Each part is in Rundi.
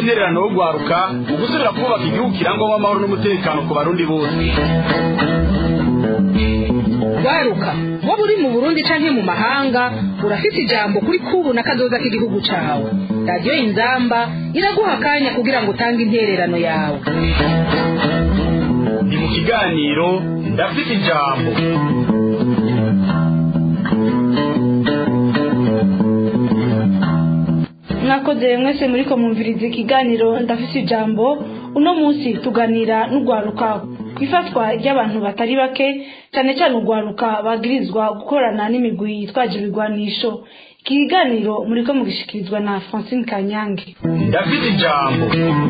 intererano yo gwaruka mu gusubira kubaka igihugu kirangwamo amahoro n'umutekano ku barundi bose gwaruka waba uri mu burundi canke mu mahanga urafite ijambo kuri kubu na kazoza k'igihugu cawe radiyo inzamba iraguha akanya kugira ngo utange intererano yawe ni mu kiganiro ndafite ijambo mwakoze mwese muri ko mwumviriza ikiganiro ndafite ijambo uno munsi tuganira n'urwaruka ku ifatwa ry'abantu batari bake cyane cyane urwaruka bagirizwa gukorana n'imigwi yitwaje ibigwanisho iki kiganiro muri ko mugishikirizwa na francine kanyange ndafite ijambo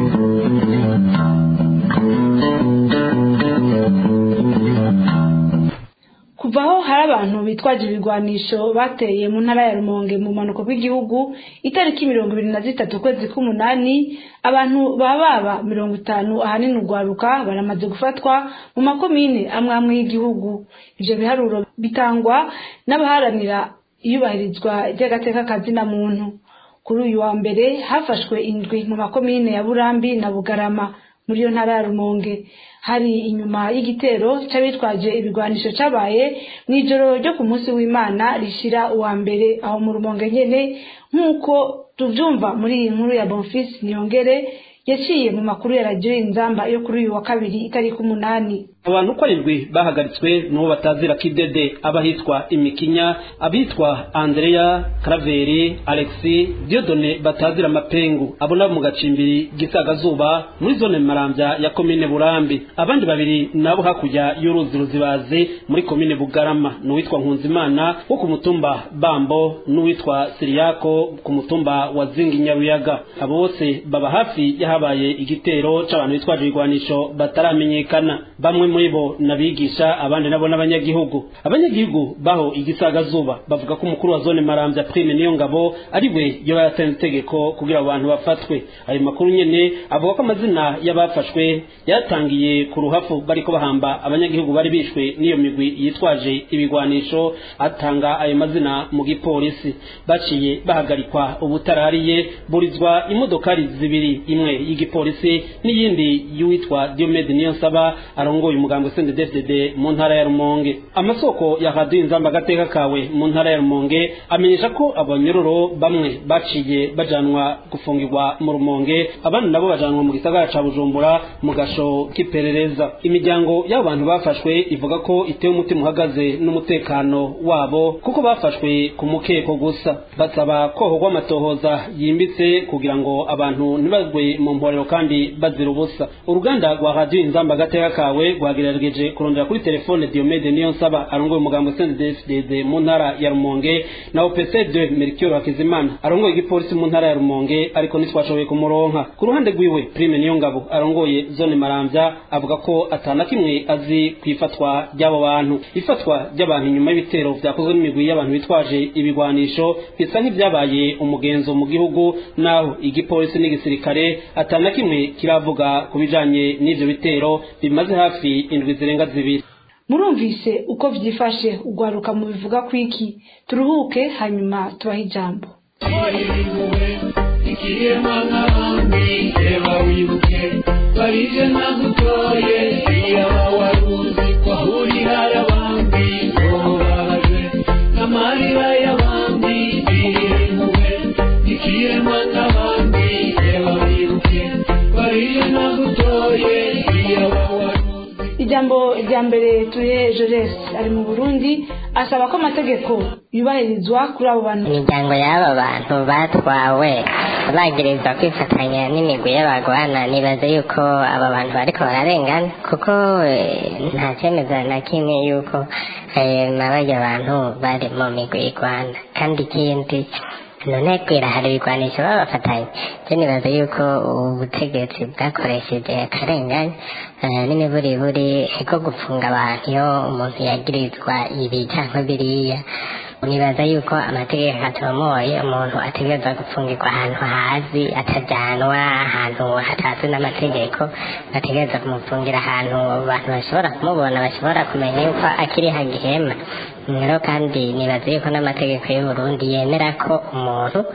kuva aho hari abantu bitwaje ibigwanisho bateye mu ntara ya rumonge mu mpanuka bw'igihugu itariki mirongo ibiri na zitatu ukwezi k'umunani abantu baba mirongo itanu ahanini urwaruka baramaze gufatwa mu makomine amwe amwe y'igihugu ivyo biharuro bitangwa n'abaharanira iyubahirizwa ry'agateka kazina muntu kuri uyu wa mbere hafashwe indwi mu makomine ya burambi na bugarama muri iyo ntara ya rumonge hari inyuma y'igitero c'abitwaje ibigwanisho cabaye mw'ijoro ryo ku munsi w'imana rishira uwa mbere aho mu rumonge nyene nk'uko tuvyumva muri iyi nkuru ya bonfis niyongere yaciye mu makuru ya radiyo inzamba yo kuri uyu wa kabiri itariki umunani abantu uko arindwi bahagaritswe n'uwo batazira kidede abahitwa imikinya abitwa andrea karaveri alexi diodone batazira amapengu abo nabo mu gacimbiri gisagazuba muri zone marambya ya komine burambi abandi babiri nabo hakurya y'uruzi ruzibazi muri komine bugarama n'uwitwa nkunzimana wo ku mutumba bambo n'uwitwa siriyako ku mutumba wa zingi nyaruyaga abo bose baba hafi y'ahabaye igitero c'abantu bitwaje ibigwanisho bataramenyekana bamwe muri bo nabigisha abandi nabo n'abanyagihugu abanyagihugu baho igisagazuba bavuga ko umukuru wa zone marambya prime niyo ngabo ari we yoba yatanze itegeko kugira abantu bafatwe ayo makuru nyene avuga ko amazina y'abafashwe yatangiye ku ruhafu bariko bahamba abanyagihugu bari bishwe n'iyo migwi yitwaje ibigwanisho atanga ayo mazina mu gipolisi baciye bahagarikwa ubutarariye burizwa imodokari zibiri imwe y'igipolisi n'iyindi y'uwitwa Diomede Niyonsaba arongoye umugambi sende DFDD mu ntara ya Rumonge amasoko ya Radio Inzamba gateka kawe mu ntara ya Rumonge amenyesha ko abanyororo bamwe baciye bajanwa gufungirwa mu Rumonge abandi nabo bajanwa mu gisagara ca Bujumbura mu gasho k'iperereza imiryango y'abantu bafashwe ivuga ko itewe umutima uhagaze n'umutekano wabo kuko bafashwe ku mukeko gusa basaba kohogwa amatohoza yimbitse kugira ngo abantu ntibagwe mu mporero kandi bazira ubusa uruganda rwa Radio Inzamba gateka kawe rwagerageje kurondera kuri telefone Diomede niyo nsaba arongoye umugambo CNDD-FDD mu ntara ya Rumonge na OPC2 Mercure Hakizimana arongoye igipolisi mu ntara ya Rumonge ariko ntitwashoboye kumuronka ku ruhande rwiwe Prime niyo ngabo arongoye zone Maramvya avuga ko atana kimwe azi kwifatwa ry'abo bantu ifatwa ry'abantu inyuma y'ibitero vyakozwe n'imigwi y'abantu bitwaje ibigwanisho bisa nk'ivyabaye umugenzo mu gihugu naho igipolisi n'igisirikare atana kimwe kiravuga ku bijanye n'ivyo bitero bimaze hafi indwi zirenga zibiri murumvise uko vyifashe ugwaruka mu bivuga kwiki turuhuke hanyuma tubahe ijambo ikiremwa nk'abandi reba wibuke barije nagutoye iyaba waruzi ko ahurira y'abandi ngo babaje n'amarira y'abandi birimbuwe ikiremwa nk'abandi reba wibuke barije nagutoye iyaba waruzi ijambo rya mbere turihe Jores ari mu Burundi asaba ko amategeko yubahirizwa kuri abo bantu imiryango y'aba bantu batwawe bagirizwa kwifatanya n'imigwi y'abagwana nibaza yuko aba bantu bariko bararengana kuko eh, nta cemeza na kimwe yuko eh, n'abarya bantu bari mu migwi igwana kandi ikindi none kwira hari ibigwanisho babafatanye je nibaza yuko ubutegetsi bwakoresheje akarengane eh, n'imiburiburi ko gufunga abantu iyo umuntu yagirizwa ibi canke biriya nibaza yuko amategeko atomoye umuntu ategerezwa gufungirwa ahantu hazi atajanwa ahantu hatazwi n'amategeko bategereza kumufungira ahantu abantu bashobora kumubona bashobora kumenya yuko akiri hagihema rero kandi nibaza yuko n'amategeko y'u Burundi yemera ko umuntu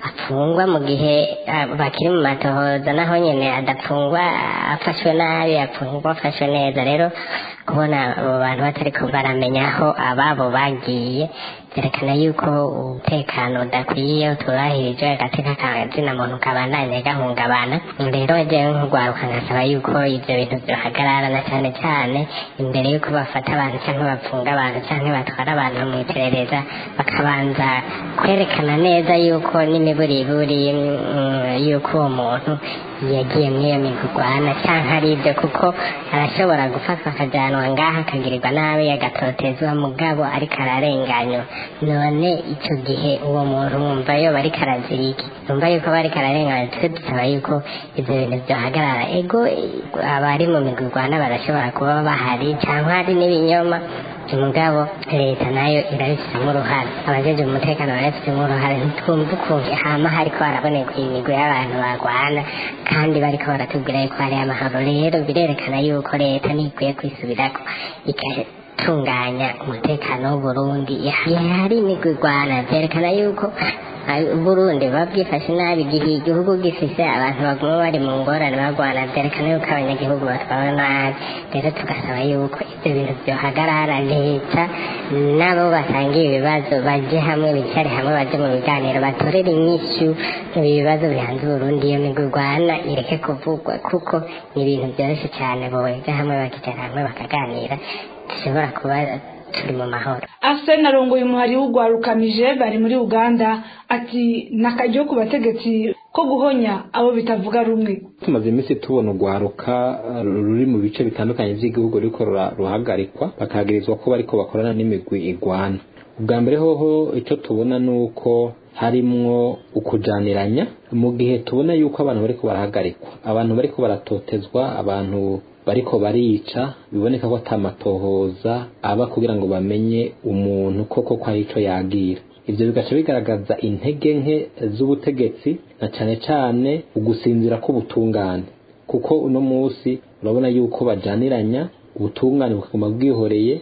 afungwa mu gihe ah, bakiri mu matohoza naho nyene adafungwa afashwe nabi afungwa afashwe neza rero kubona abo bantu batariko baramenya aho ababo bagiye byerekana yuko umutekano udakwiye utubahirije agateka kazina muntu kabandanye gahungabana rero jewe nk'urwaruka nkasaba yuko ivyo bintu vyohagarara na cane cane imbere yuko bafata abantu canke bapfunga abantu canke batwara abantu mu iperereza bakabanza kwerekana neza yuko n'imiburiburi mm, yuko uwo muntu yagiye muri iyo migurwana canke ari ibyo kuko arashobora gufatwa akajanwa ngaha akagirirwa nabi agatotezwa mugabo ariko ararenganywa none ico gihe uwo muntu wumva yoba ariko arazira iki numva yuko aba ariko ararenganywa twe dusaba yuko ivyo bintu vyohagarara ego abari mu migurwana barashobora kuba bahari canke hari n'ibinyoma umugabo leta nayo irabifitemo uruhare abajeje umutekano barabifitemo uruhare ntitwumva ukuntu hama hariko haraboneka imigwi y'abantu barwana kandi bariko baratubwira yuko hari amahoro rero birerekana yuko leta ntikwiye kwisubirako igatunganya umutekano w'uburundi hari imigwi irwana vyerekana yuko ah, Burundi buba bwifashe nabi igihe igihugu gifise abantu baguma bari mu ngorane bagwana vyerekana yuko abanyagihugu batwawe nabi rero tugasaba yuko ivyo bintu vyohagarara leta nabo basangiye ibibazo baje hamwe bicare hamwe baje mu biganiro batorere inyishu ibi bibazo bihanze Burundi iyo migwi irwana ireke kuvugwa kuko ni ibintu vyoroshe cane boja hamwe bakicara hamwe bakaganira dushobora kuba turi mu mahoro Arsene arongoye umuhari w'urwarukamije bari muri Uganda ati nakaryo ku bategetsi ko guhonya abo bitavuga rumwe tumaze iminsi tubona urwaruka uh, ruri mu bice bitandukanye by'igihugu ruriko rura- ruhagarikwa bakagirizwa ko bariko bakorana n'imigwi igwana ubwa mbere hoho icyo tubona ni uko harimwo ukujaniranya mu gihe tubona yuko abantu bariko barahagarikwa abantu bariko baratotezwa abantu bariko barica biboneka ko atamatohoza aba kugira ngo bamenye umuntu koko ko hari ico yagira ivyo bigaca bigaragaza intege nke z'ubutegetsi na cane cane ugusinzira k'ubutungane kuko uno musi urabona yuko bajaniranya ubutungane bukaguma bwihoreye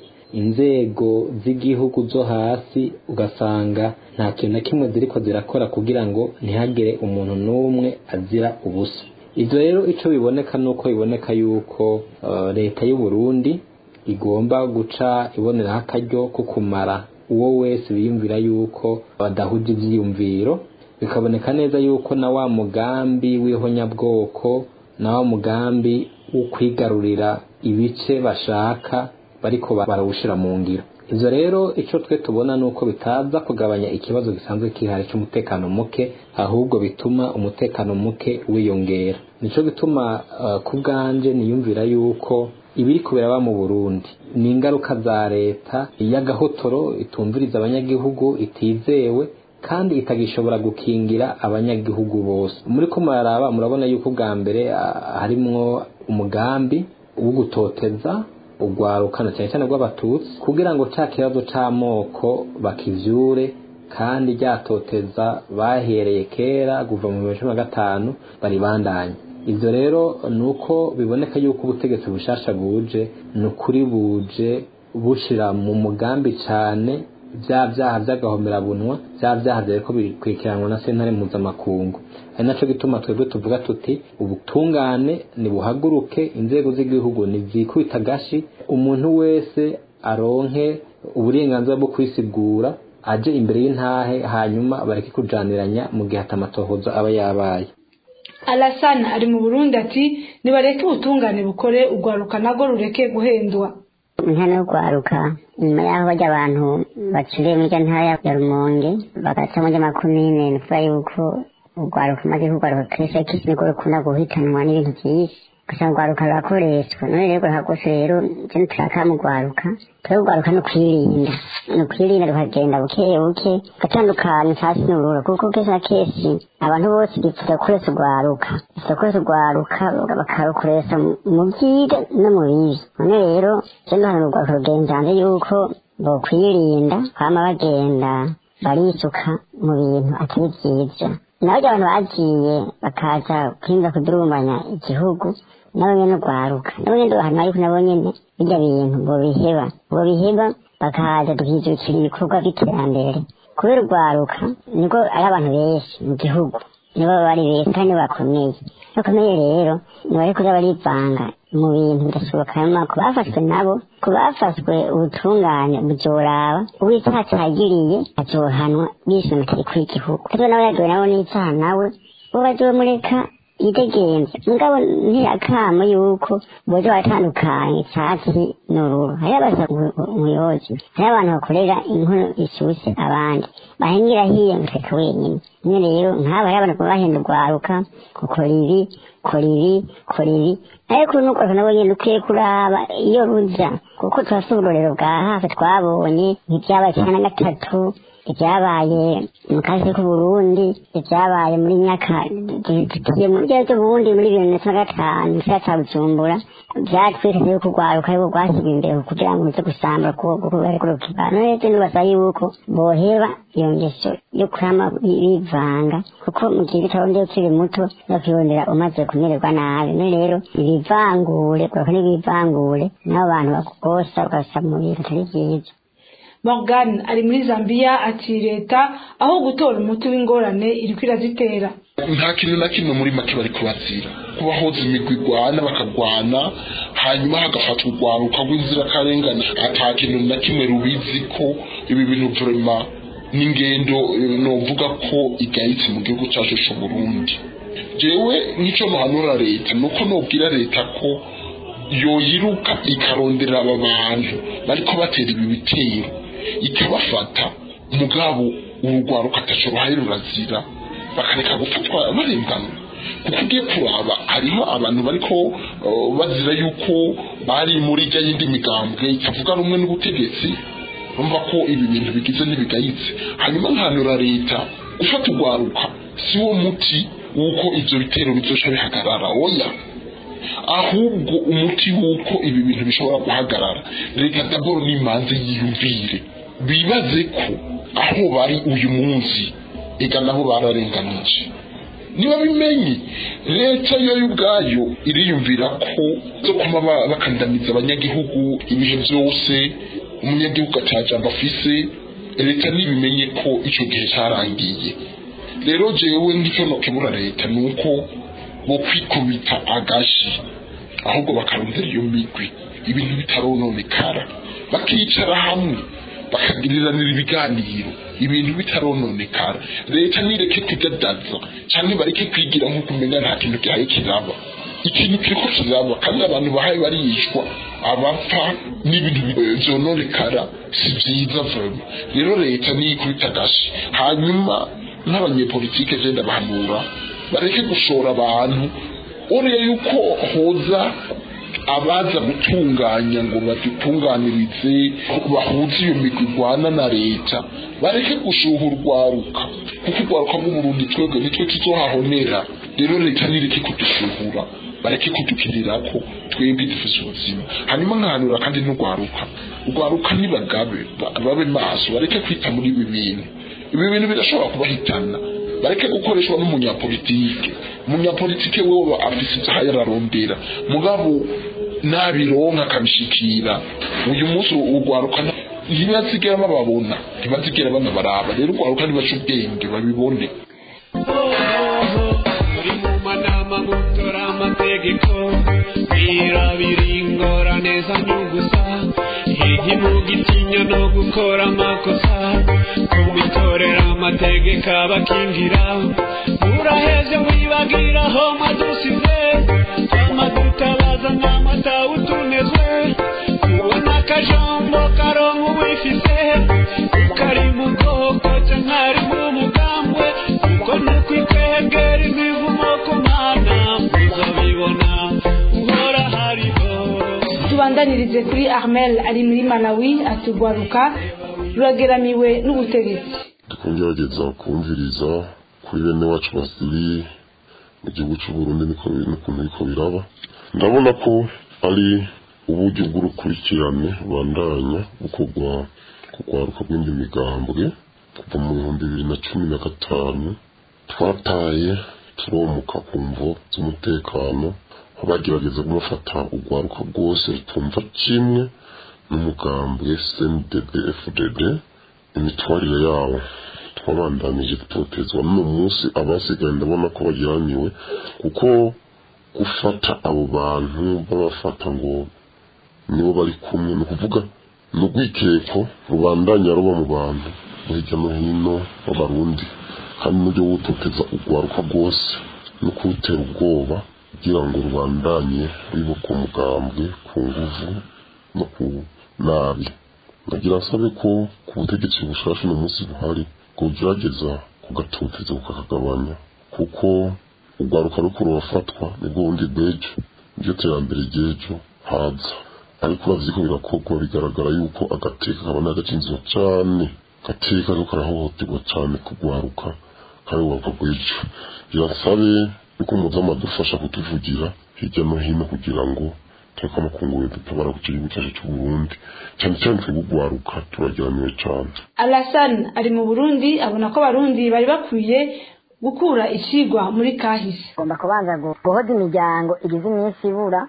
inzego z'igihugu zo hasi ugasanga nta kintu na kimwe ziriko zirakora kugira ngo ntihagire umuntu n'umwe azira ubusa ivyo rero ico biboneka nuko biboneka yuko uh, leta y'u Burundi igomba guca iboneraho akaryo ko kumara uwo wese biyumvira yuko badahuje ivyiyumviro bikaboneka neza yuko na wa mugambi w'ihonyabwoko na wa mugambi wo kwigarurira ibice bashaka bariko barawushira mu ngiro ivyo rero ico twe tubona nuko bitaza kugabanya ikibazo gisanzwe kihari c'umutekano muke ahubwo bituma umutekano muke wiyongera nico gituma uh, ku bwanje niyumvira yuko ibiri kubera mu Burundi ni ingaruka za leta y'agahotoro itumviriza abanyagihugu itizewe kandi itagishobora gukingira abanyagihugu bose muri ko muraraba murabona yuko bwa mbere ah, harimwo umugambi wo gutoteza urwarukana cyane cyane rw'abatutsi kugira ngo ca kibazo c'amoko bakivyure kandi ryatoteza bahereye kera kuva mu bihumbi cumi na gatanu baribandanye ivyo rero ni uko biboneka yuko ubutegetsi bushasha buje ni ukuri buje bushira mu mugambi cane vya vyaha vy'agahomerabunwa vya vyaha vyariko bikurikiranwa na sentare mpuzamakungu ari naco gituma twebwe tuvuga tuti ubutungane nibuhaguruke inzego z'igihugu nizikubita agashi umuntu wese aronke uburenganzira bwo kwisigura aje imbere y'intahe hanyuma bareke kujaniranya mu gihe atamatohoza aba yabaye Alassane ari mu Burundi ati nibareke ubutungane bukore urwaruka nago rureke guhendwa nta no kwaruka nyuma y'aho bajya abantu bacuriye muri rya ntara ya rumonge bagaca muri rya makumyine ni ukuvuga yuko urwaruka maze kurwaruka kenshi kenshi niko rukunda guhitanwa n'ibintu byinshi ugasanga urwaruka rurakoreshwa none rero rwose rero icyo turaka mu rwaruka twe urwaruka ni ukwirinda ni ukwirinda rukagenda buke buke gatandukanye hasi n'urura kuko kenshi na kenshi abantu bose bifuza gukoresha urwaruka bifuza gukoresha urwaruka bakarukoresha mu byiza no mu bibi none rero icyo duhana urwaruka rugenza hanze yuko bokwirinda kwama bagenda barisuka mu bintu atari byiza naho abantu bagiye bakaza kwinza kudurumbanya igihugu nabo nyene urwaruka nabo nyene duhana yuko nabo nyene birya bintu bobiheba bobiheba bakaza tukijukira ibikorwa by'iterambere kubera urwaruka nibwo ari abantu benshi mu gihugu nibo bari benshi kandi bakomeye bakomeye rero ntibari kuza barivanga mu bintu bidashoboka hanyuma ku bafashwe nabo ku bafashwe ubutungane buzoraba uw'icyaha cyagiriye azohanwa bishe amategeko y'igihugu kandi nawe yagiwe nabo n'icyaha nawe bo bazomureka yidegenza mugabo ntirakamo yuko boza baratandukanye icyatsi n'ururu hariho abaza umuyobozi hariho abantu bakorera inkono ishyushye abandi bahingira hiye ngo reka wenyine rimwe rero nk'aba hariho abantu bahenda urwaruka gukora ibi kora ibi kora ibi ariko n'urwaruka nabo nyine dukwiye kuraba iyo ruza kuko turafite uburorero bwa hafi twabonye nk'ibyabaye cumi na gatatu ibyabaye mu kazi k'uburundi ibyabaye muri myaka tugiye mu byo by'uburundi muri bibiri na cumi na gatanu mu cya bujumbura byatweretse yuko urwaruka ariko rwashyirwa imbere kugira ngo ruze gusambura kuko bari kurukiba none nibasaba yuko boheba iyo ngeso yo kurama bivanga kuko mu gihe bitarondeye ukiri muto bakibonera umaze kumererwa nabi none rero ibivangure urwaruka n'ibivangure n'abo bantu bakugosa ugasaba mu bintu atari byiza morgan ari muri zambia ati leta aho gutora umuti w'ingorane iriko irazitera nta kintu na kimwe muri make bari kubazira kubahoza imigwi igwana bakagwana hanyuma hagafatwa urwaruka rw'inzirakarengane ata kintu na kimwe rubizi ko ibi bintu vrema n'ingendo novuga ko igayitse mu gihugu cyacu c'uburundi jewe nk'ico nohanura leta nuko nobwira leta ko yoyiruka ikarondera aba bantu bariko batera ibi bitero ikabafata mugabo urugwaruka ataco ruhaye rurazira bakareka gufatwa barengana kuko ugiye kuraba hariho abantu bariko uh, bazira yuko bari muri rya yindi migambwe itavuga rumwe n'ubutegetsi urumva ko ibi bintu bigize n'ibigayitse hanyuma nkanura leta gufata urwaruka si wo muti w'uko ivyo bitero bizoca bihagarara oya ahubwo umuti w'uko ibi bintu bishobora guhagarara reka daboro n'imanze yiyumvire bibaze ko aho bari uyu munsi ega nabo bararenganije niba bimenye leta yo ubwayo iriyumvira ko zo kuba bakandamiza abanyagihugu ibihe byose umunyagihugu atajamba afise leta nibimenye ko ico gihe cyarangiye rero jewe ngicyo nokebura leta ni uko bo kwikubita agashi ahubwo bakarondera iyo migwi ibintu bitarononekara bakicara hamwe bakagiriranira ibiganiro ibintu bitarononekara leta nireke kudadaza cyangwa bareke kwigira nk'uko umenya nta kintu gihaye kiraba ikintu kiriko kiraba kandi abantu bahaye barishwa abapfa n'ibintu byononekara si byiza vrema rero leta niyikubita agashi hanyuma n'abanyepolitike genda bahanura bareke gushora abantu uriya yuko hoza abaza gutunganya ngo badutunganirize bahuze iyo migwi igwana na leta bareke gushuha urwaruka kuko urwaruka rw'uburundi twebwe nitwe tuzohahonera rero leta nireke kudushuhura bareke kudukirira ko twebwe dufise ubuzima hanyuma nkahanura kandi n'urwaruka urwaruka nibagabe babe maso bareke kwita muri ibi bintu ibi bintu birashobora kubahitana bareke gukoreshwa n'umunyapolitike umunyapolitike wewe afise ivyaha yararondera mugabo nabironka akabishikira uyu munsi urwaruka ntibazigera bababona ntibazigera banabaraba rero urwaruka ntibaca ubwenge babibone muri mu manama gutora amategeko birabira ingorane zanyugusa higi mu gitinya no gukora amakosa kubitorera amategeko abakingira uraheze wibagira aho madusize amadutabaza n'amata utunezwe kubona akajambo karonka uwifise ukari mu bwoko cyangwa mu mugambwe kuko nukwikegera imivumo ku mana muzabibona uhora hariho tubandanirize kuri armel ari muri malawi atugwaruka rurageramiwe n'ubutegetsi tukungerageza kumviriza kuri bene wacu basiri mu gihugu cy'uburundi niko n'ukuntu biriko biraba ndabona ko ari uburyo bw'urukurikirane bandanya bukorwa kugwaruka bw'indi migambwe kuva mu bihumbi bibiri na cumi na gatanu twataye turomuka ku mvo z'umutekano aho bagerageza kumufata urwaruka rwose rutumva kimwe n'umugambwe cndd fdd imitwarire yawo twabandanije gutotezwa n'uno munsi abasigaye ndabona ko bajyaniwe kuko gufata abo bantu babafata ngo nibo bari kumwe ni ukuvuga ni urwikeko rubandanya ruba mu bantu bo hirya no hino b'abarundi kandi n'uburyo wutoteza urwaruka rwose no kuwutera ubwoba kugira ngo rubandanye ruyoboka umugambwe ku nguvu no ku nabi nagira nsabe ko ku butegetsi bushasha uno munsi buhari kugerageza kugatoteza kukakagabanya kuko urwaruka ruko rurafatwa nibwo bundi bw'ejo niryo terambere ry'ejo haza ariko uravye ko birakorwa bigaragara yuko agateka kabona gacinzwe cane gateka ariko karahohoterwa cane kugwaruka kandi urwaruka rw'ejo birasabe yuko muzama dufasha kutuvugira hirya no hino kugira ngo tureke amakunguru dutabara ku gihugu cyacu c'uburundi cyane cyane twebwe urwaruka turajyaniwe cane Alassane ari mu Burundi abona ko abarundi bari bakwiye gukura ikigwa muri kahise ugomba kubanza guhoza imiryango igize iminsi ibura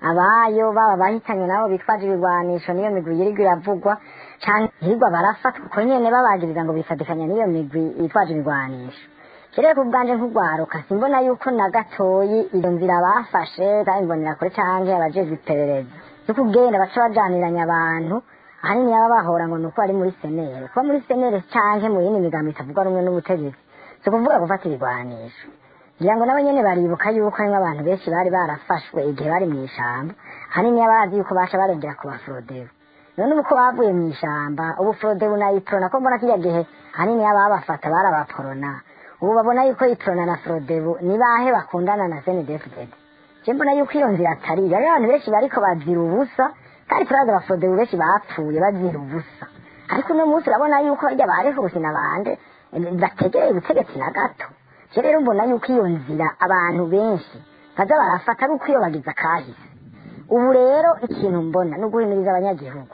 abayo baba bahitanye nabo bitwaje ibigwanisho niyo migwi yirirwa iravugwa canke hirwa barafatwa uko nyene babagiriza ngo bifatikanya n'iyo migwi yitwaje ibigwanisho kirere ku bwanje nk'urwaruka simbona yuko na gatoyi iyo nzira bafashe bayimbonera kure canke abajejwe iperereza yo kugenda baca bajaniranya abantu ahanini baba bahora ngo nuko ari muri senere kuba muri senere canke mu yindi migambo itavuga rumwe n'ubutegetsi si ukuvuga gufata ibigwanisho ngira ngo nabo nyene baribuka yuko harimwo abantu benshi bari barafashwe igihe bari mu ishamba ahanini bazi yuko basha barengera ku baforodero none ubu ko bavuye mu ishamba ubu forodero na iprona ko mbona kirya gihe ahanini ababafata bari abaporona ubu babona yuko iprona na forodero ni bahe bakundana na senedefudede je mbona yuko iyo nzira atari iyo hariho abantu benshi bariko bazira ubusa kandi turazi abaforodero benshi bapfuye bazira ubusa ariko uno munsi urabona yuko harya barihuse na bande bategereye ubutegetsi na gato je rero mbona yuko iyo nzira abantu benshi baza barafata ari uko iyo bagize akahise ubu rero ikintu mbona ni uguhimiriza abanyagihugu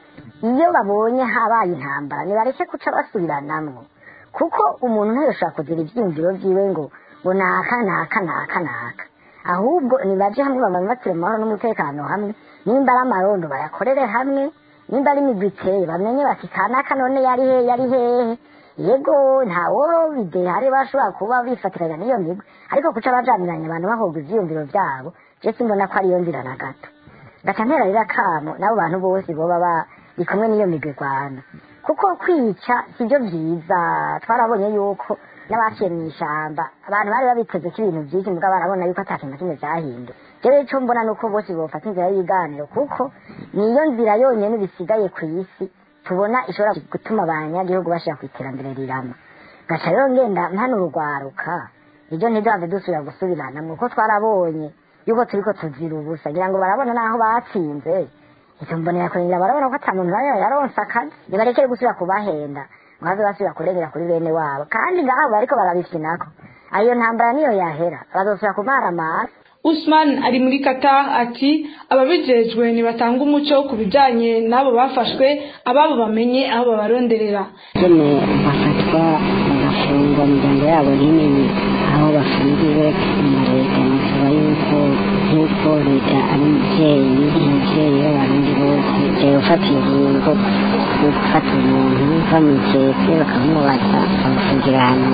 iyo babonye habaye intambara nibareke kuca basubiranamwo kuko umuntu ntayoshobora kugira ivyiyumviro vyiwe ngo ngo naka naka naka naka ahubwo nibaje hamwe bamamatire mu mahoro n'umutekano hamwe nimba ari amarondo bayakorere hamwe nimba ari imigwi iteye bamenye bati kanaka none yari he yari hehe yego ntawo bide hari bashobora kuba bifatiranya n'iyo migwi ariko kuca bajaniranya abantu bahobwa ivyiyumviro vyabo je simbona ko ariyo nzira na gato gaca ntera rero akamo n'abo bantu bose boba bari kumwe n'iyo migwi rwana kuko kwica sibyo vyiza twarabonye yuko n'abaciye mu ishamba abantu bari babiteze ko ibintu vyinshi mugabo barabona yuko ata kintu na kimwe vyahinduye jewe ico mbona nuko bose bofata inzira y'ibiganiro kuko niyo nzira yonyene bisigaye kw'isi tubona ishobora gutuma abanyagihugu bashira ku iterambere rirama gaca rero ngenda mpano urugwaruka ibyo ntidave dusubira gusubirana kuko twarabonye yuko turiko tuzira ubusa ngira ngo barabona naho batsinze ivyo mbonera kurengera barabona ko ata muntu bari yaronse akazi nibarekere gusubira kubahenda ngo bave basubira kurengera kuri bene wabo kandi ngaho bariko barabifinako ayo ntambara niyo yahera bazosubira kumara amasi Usman ari muri Qatar ati ababijejwe nibatanga umuco ku bijanye n'abo bafashwe ababo bamenye aho babaronderera nyene bafatwa bagafungwa imiryango yabo ntimenye aho bafungiwe na leta nasaba yuko nk'uko leta ari umuvyeyi umuvyeyi w'abarundi bose yofata ingingo yo gufata umuntu bamwiketse bakamubaza bamufungira ahantu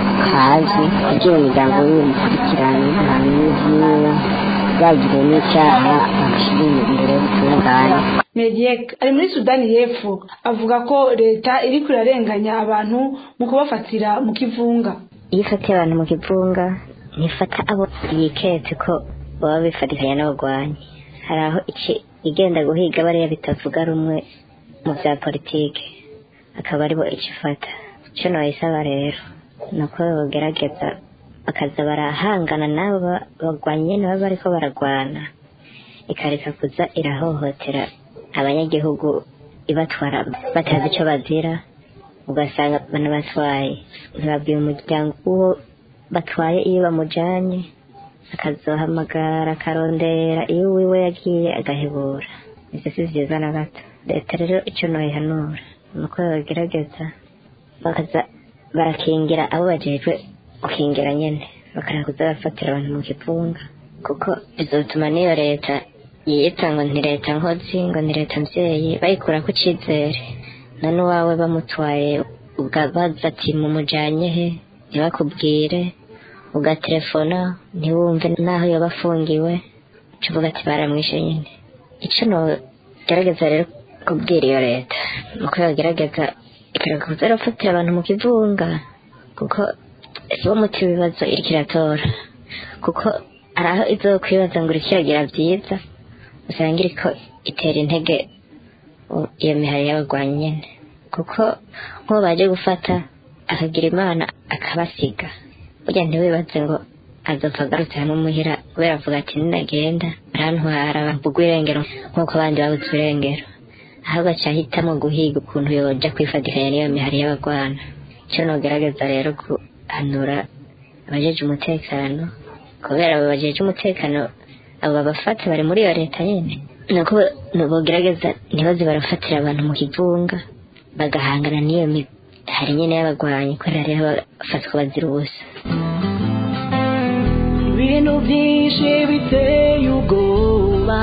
hazwi kugira umuryango wiwe umukurikirane bamwiziwe bagiriwe n'icyaha bamushyire imbere y'ubutungane Mediek ari muri Sudani y'Epfo avuga ko leta iriko irarenganya abantu mu kubafatira mu kivunga iyo ifatiye abantu mu kivunga ntifata abo yiketse ko baba bifatikanya n'abagwanyi hari aho iki igenda guhiga bariya bitavuga rumwe mu bya politike akaba aribo ikifata icyo nayisaba rero ni uko bagerageza bakaza barahangana n'abo bagwanyi nyine baba bariko baragwana ikareka kuza irahohotera abanyagihugu ibatwara batazi icyo bazira ugasanga banabatwaye ntibabwiye umuryango uwo batwaye iyo bamujanye akazohamagara akarondera iyo uwiwe yagiye agahebura ivyo si vyiza na gato leta rero ico noyihanura ni uko bagerageza bakaza barakingira abo bajejwe gukingira nyene bakareka kuza barafatira abantu mu kivunga kuko bizotuma n'iyo leta yiyita ngo ni leta nkozi ngo ni leta mvyeyi bayikurako icizere none uwawe bamutwaye ugabaza ati mumujanye he ntibakubwire ugaterefona ntiwumve n'aho yoba afungiwe uca uvuga ati baramwishe nyine ico nogerageza rero kubwira iyo leta nuko yogerageza ikareka kuza irafatira abantu mu kivunga kuko sibo muti w'ibibazo iriko iratora kuko hari aho izokwibaza ngo iriko iragira vyiza usanga iriko itera intege u- iyo mihari y'abagwanyi nyene kuko nk'uwo baje gufata akagira imana akabasiga burya ntiwibaze ngo azopfa agarutse hamwe muhira kubera avuga ati ninagenda arantwara bambugwa irengero nk'uko abandi babuze irengero ahubwo aca ahitamo guhiga ukuntu yoja kwifatikanya n'iyo mihari y'abagwana icyo nogerageza rero guhanura abajeje umutekano kubera abo bajeje umutekano abo babafata bari muri iyo leta nyene nuko bogerageza ntibaze barafatira abantu mu kivunga bagahangana n'iyo mihari nyene y'abagwanyi kubera rero bafatwa bazira ubusa ibintu byinshi biteye ubwoba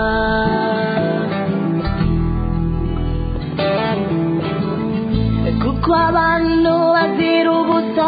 kuko abantu bazira ubusa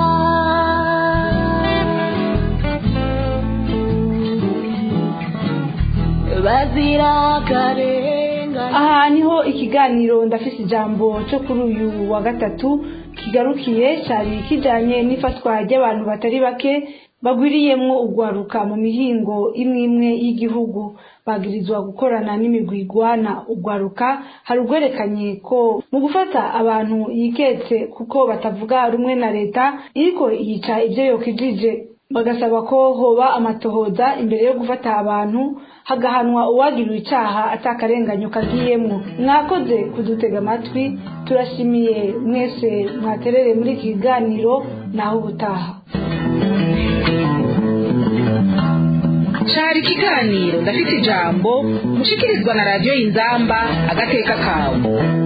bazira akarengane aha niho ikiganiro ndafise ijambo cyo kuri uyu wa gatatu kigarukiye cyari kijanye n'ifatwa ry'abantu batari bake bagwiriyemwo ugwaruka mu mihingo imwe imwe y'igihugu bagirizwa gukorana n'imigwi igwana ugwaruka hari ugwerekanye ko mu gufata abantu yiketse kuko batavuga rumwe na leta iriko yica ivyo yokijije bagasaba ko hoba amatohoza imbere yo gufata abantu hagahanwa uwagiriwe icaha atakarenganyo kagiyemwo mwakoze kudutega amatwi turashimiye mwese mwaterere muri iki kiganiro naho ubutaha cari ikiganiro ndafite ijambo mushikirizwa na radiyo y'inzamba agateka kawe